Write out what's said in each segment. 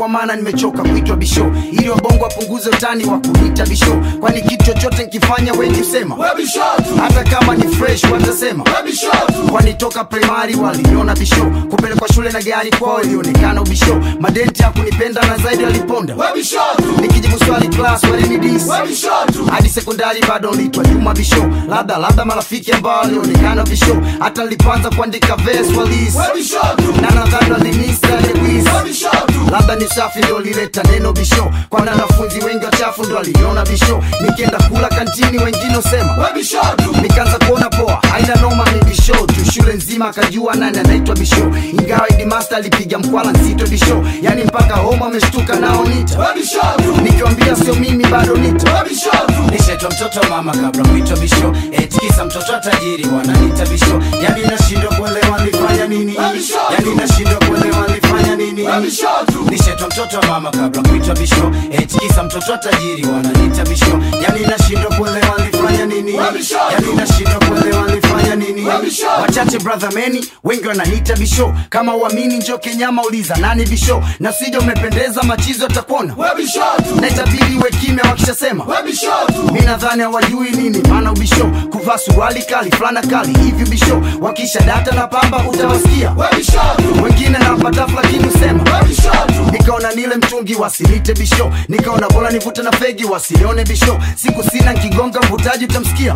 kwa maana nimechoka kuitwa bisho ili wabongo wapunguze utani wa kuniita bisho kwani kitu chochote nkifanya wengi husema hata kama ni fresh watasema kwani toka primari waliniona bisho kupelekwa shule na gari kwao ilionekana ubisho madenti hakunipenda na zaidi waliponda nikijibu swali class walinidis hadi sekondari bado nitwa juma bisho labda labda marafiki ambao walionekana bisho hata nilipoanza kuandika verse walis na nadhani walinisa lewis labda ni safi ndo lileta neno bisho kwa wanafunzi wengi wachafu ndo waliniona bisho nikienda kula kantini wengine usema nikaanza kuona poa haina noma ni bisho tu shule nzima akajua nani anaitwa bisho ingawa idimasta alipiga mkwala nzito bisho yani mpaka homa ameshtuka nao nita nikiwambia sio mimi bado nita nishaitwa mtoto wa mama kabla kuitwa bisho etikisa mtoto wa tajiri wananiita bisho yani nashindwa kuelewa nilifanya nini yani nashindwa kuelewa nilifanya nini nishaitwa mtoto wa mama kabla kuitwa bisho etikisa mtoto wa tajiri wananiita bisho yani nashindwa kuelewa nilifanya nini yani nashindwa kuelewa nilifanya nini wachache brother meni wengi wananiita bisho kama uamini njo kenyama uliza nani bisho na sija umependeza machizo atakuona na itabidi uwe kimya wakishasema mi nadhani hawajui nini maana ubisho kuvaa suruali kali fulana kali hivi bisho wakisha data na pamba utawasikia wengine nawapatafu lakini usema nikaona nile mtungi wasinite bisho nikaona bora nivute na fegi wasinione bisho siku sina nkigonga mvutaji utamsikia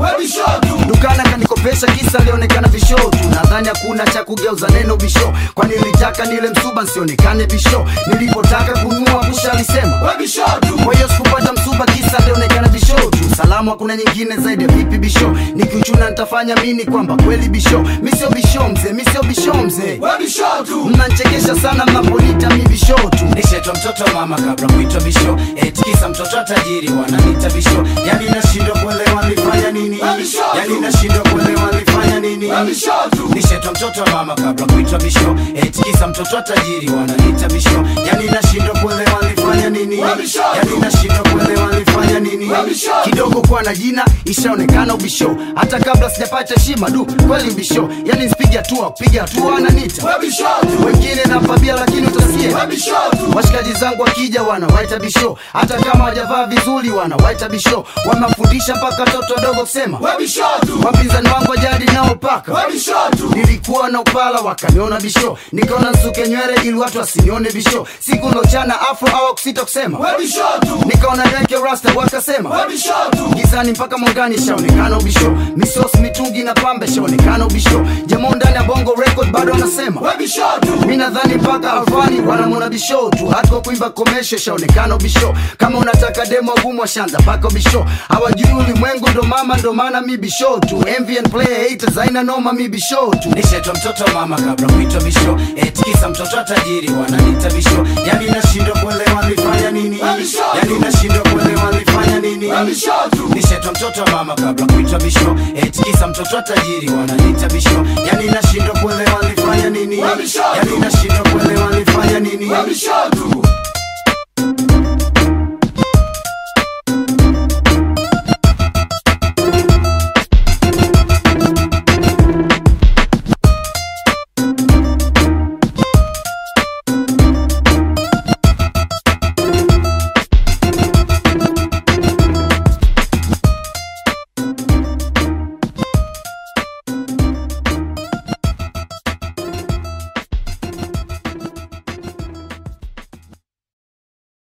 dukana kanikopesha kisa alionekana bisho tu nadhani hakuna cha kugeuza neno bisho kwani nilitaka nile msuba nsionekane bisho nilipotaka kunua busha alisema kwa hiyo sikupata msuba kisa alionekana bisho tu salamu hakuna nyingine zaidi ya vipi bisho nikiuchuna nitafanya mini kwamba kweli bisho mi sio bisho mzee mi sio bisho mzee mnanchekesha sana mnaponita mi bisho tu nishaitwa mtoto wa mama kabla kuitwa bisho etikisa mtoto wa tajiri wananiita bisho yani nashindwa kuelewa nilifanya nini yani nashindwa kuelewa nilifanya nini nishaitwa mtoto wa mama kabla kuitwa bisho etikisa mtoto wa tajiri wananiita bisho yani nashindwa kuelewa nilifanya nini yani nashindwa kuelewa nilifanya nini kidogo kuwa na jina ishaonekana ubisho hata kabla sijapata heshima du kweli ubisho yani nsipige hatua kupiga hatua ananita wengine napabia lakini utasikia washikaji zangu wakija wanawaita bisho hata kama wajavaa vizuri wanawaita bisho wamefundisha mpaka watoto wadogo kusema wapinzani wangu wajadi nao paka nilikuwa na upala wakaniona bisho nikaona nsuke nywele ili watu wasinione bisho siku lochana afro au kusita kusema nikaona niweke rasta wakasema gizani mpaka mwangani shaonekana ubisho misos mitungi na pambe shaonekana ubisho jamo ndani ya bongo record bado wanasema mi nadhani mpaka alfani wanamwona bisho tu hata kwa kuimba komesho shaonekana ubisho kama unataka demo gumu washanza mpaka ubisho hawajui ulimwengu ndo mama ndo maana mi bisho tu mvn player haters haina noma mi bisho tu nishaitwa mtoto wa mama kabla kuitwa bisho etikisa mtoto wa tajiri wananiita bisho yani nashindwa kuelewa nilifanya nini yani nashindwa kuelewa nilifanya nini nishaitwa mtoto wa mama kabla kuitwa bisho etikisa mtoto wa tajiri wananiita bisho yani nashindwa kuelewa nilifanya nini yani nashindwa kuelewa nilifanya nini